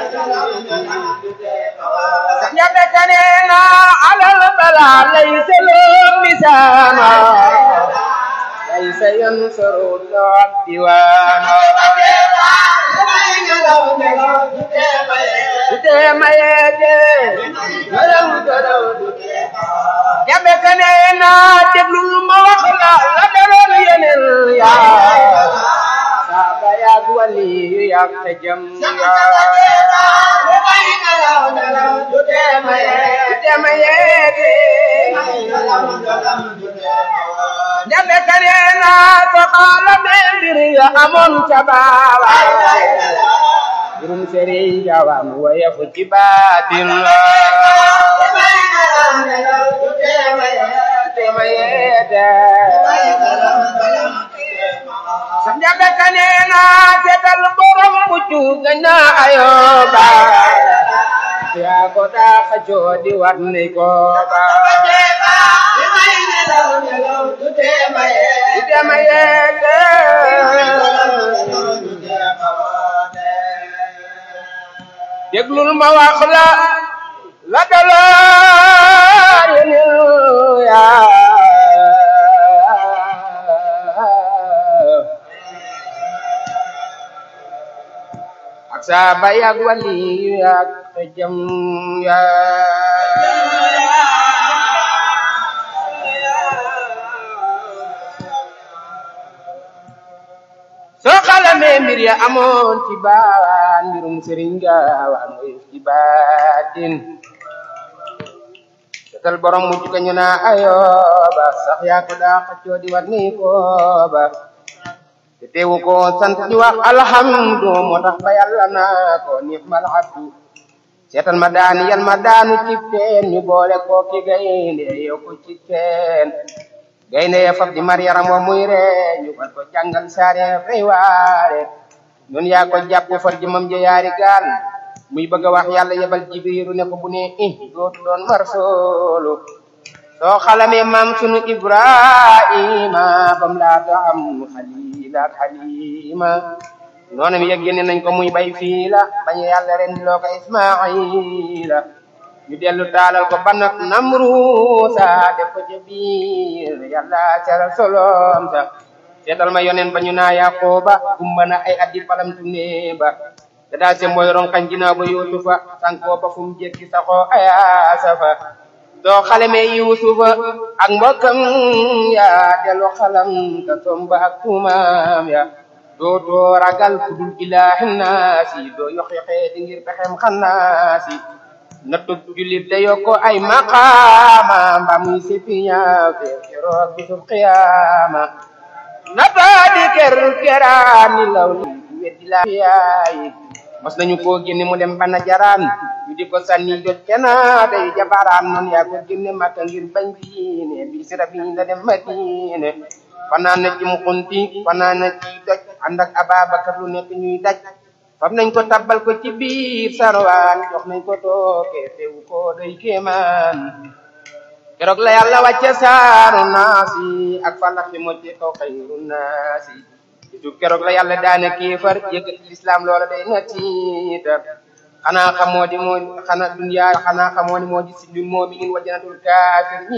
ñebe kanena alal bala laysa lahu misaana laysa yansaru doot diwaana dutee mayeete gërëm gërëm ñebe kanena déglul ma wax la la daloon yeneen yaa saaba yaag wali yaag te jëm yaa dutee mayeete ñebe kanena soxaala me mbir ya amoon ca baawa jurum sëriñ jawam waya fu ci baatin la dutee mayeete sa ñebe kanena seetal borom buccu gañ na ayoba yaa ko daa xajoo di war ni ko ba dutee mayeete déglul ma wax la la dalaa yeneen yaa ak saaba yaag wali yaag te jëm yaa soo xalamee mbir ya amoon ci baawaan mbirum sëriñ gaawaan mooy ci baatin setal borom mujj ka ñu naa ayooba sax yaa ko daa xëccoo di war ni kooba te teewu ko sant di wax alhamdu moo tax ba yàlla naa ko ni'mal abdu seetal ma daani yal ma daanu ci teen ñu boole ko ki gaynde yow ko ci teen gaynde ya fab di mar yaram wa muy ree ñu war ko jàngal saare fay waare ñun yaa ko jàpp far jëmam ja yaari gaal muy bëgg a wax yàlla yebal jibriiru ne ko bu ne i dootu doon mar soolu soo xalamee maam sunu ibrahima bam laata am xalila ak xalima noonam yeg génne nañ ko muy bay fii la bañ yàlla ren loo ko ismaila ñu dellu taalal ko ban ak namruusa def ko ca biir yàlla caral solom sa seetal ma yonen ba ñu naa yaqooba gumba na ay addi palam tune ba te daal se mooy ronkañ ginaaw ba yuusufa sankoo ba fu mu jekki saxoo ayaasa fa doo xaleme yuusufa ak mbokkam ya dellu xalam ka somba ak tuumaam ya doo doo ragal kudul ilaahi naasi doo yox yoxee di ngir pexem xannaasi nattu jullit da yokko ay maqaama mba muy sipiña fe keroog bisub qiyaama nataa di ker keraani law li weddi la yaayi mos nañu koo génne mu dem bana jaraan ñu di ko sànni jot kena day jabaraan noon yaa ko génne makka ngir bañ diine bi sira bi la dem madine fanaan na ci mukunti fanaan na ci doj ànd ak ababakar lu nekk ñuy daj fam nañ ko tabbal ko ci biir sarwaan jox nañ ko tooke teewu ko doy kéemaan keroog la yàlla wàcce saaru naasi ak falaxi mocce kaw xayru naasi bisu keroog la yàlla daane kéefar yëkkati lislaam loola day na tiitar xanaa xamoo di moo xanaa duniyaa xanaa xamoo ni moo di si ñun moo mi ngin wa janatul kaafir